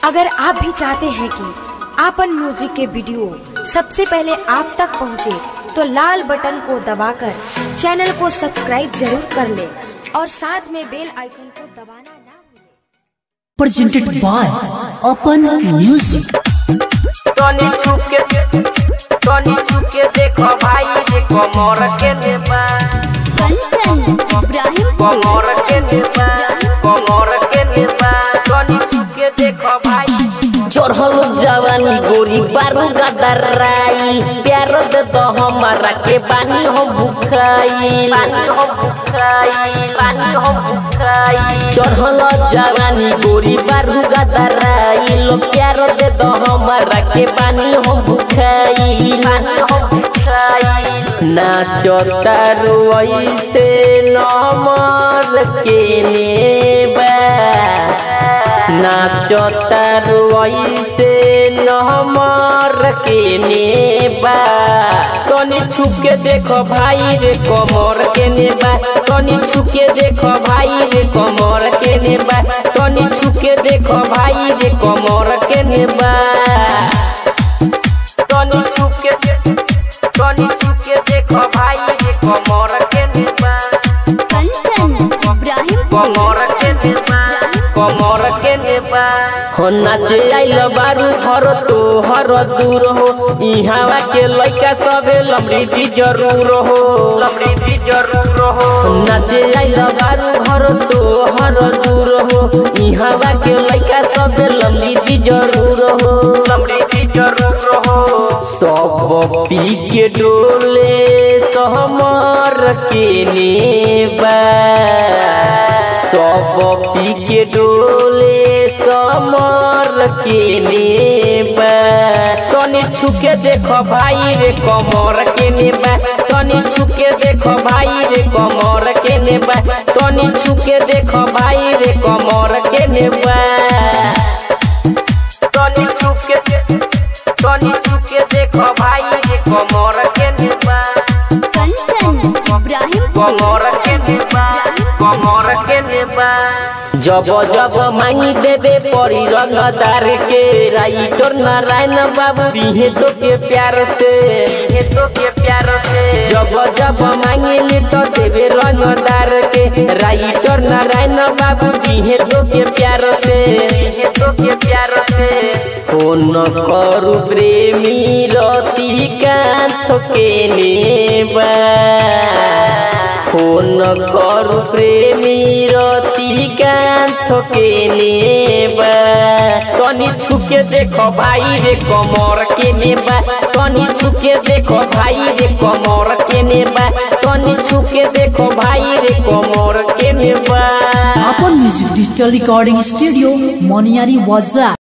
अगर आप भी चाहते हैं कि आपन म्यूजिक के वीडियो सबसे पहले आप तक पहुंचे, तो लाल बटन को दबाकर चैनल को सब्सक्राइब जरूर कर ले और साथ में बेल आइकन को दबाना ना भूलें। presented by Open Music. तनी छुके तनी छुके देखो भाई देखो मोर के नेबा कमर के नेबा कमर के नेबा तनी छुके देखो भाई चढ़ल जवानी गोरी बारू गदराई प्यार दे दो हमारा के पानी हम भुखाई पानी हम भुखाई पानी हम भुखाई चढ़ल जवानी गोरी बारू गदराई लो प्यार दे दो हमारा के पानी हम भुखाई पानी हम भुखाई नाचो तारू ऐसे नमर के नेबा नाचो तारू ऐसे नमर के नेबा तनी छुके देखो भाई रे कमर के नेबा तनी छुके देखो भाई रे कमर के नेबा तनी छुके देखो भाई रे कमर के नेबा तनी छुके तनी छुके देखो भाई देखो मोर के नेबा कमर के नेबा कमर के नेबा हो नाचे आइल बारू हर तो हर दूर हो इहावा के लइका सबे लमृति जरूर हो लमृति जरूर हो नाचे आइल बारू हर तो हर दूर हो इहावा के लइका सबे लमृति जरूर हो लमृति जरूर हो सब पी के डोले सहमर के नेबा सब पी के डोले समर के नेबा तनी छुके देखो भाई रे कमर के नेबा तनी छुके देखो भाई रे कमर के नेबा तनी छुके देखो भाई रे कमर के नेबा तनी छुके तनी छुके देखो भाई देखो मोर के नेबा कमर के नेबा कमर के नेबा जब जब मांगी देवे परी रंगदार के राइटर नारायण बाबू दिहे तो के प्यार से ये तो के प्यार से जब जब मांगे तो देवे रंगदार के राइटर नारायण बाबू दिहे तो के प्यार से ये तो के प्यार से फोन करू प्रेमी रतिकांत के नेबा फोन करू प्रेमी रतिकांत के नेबा तनी छुके देखो भाई रे कमर के नेबा तनी छुके देखो भाई रे कमर के नेबा तनी छुके देखो भाई रे कमर के नेबा Open Music Digital Recording Studio, Moniari Waza.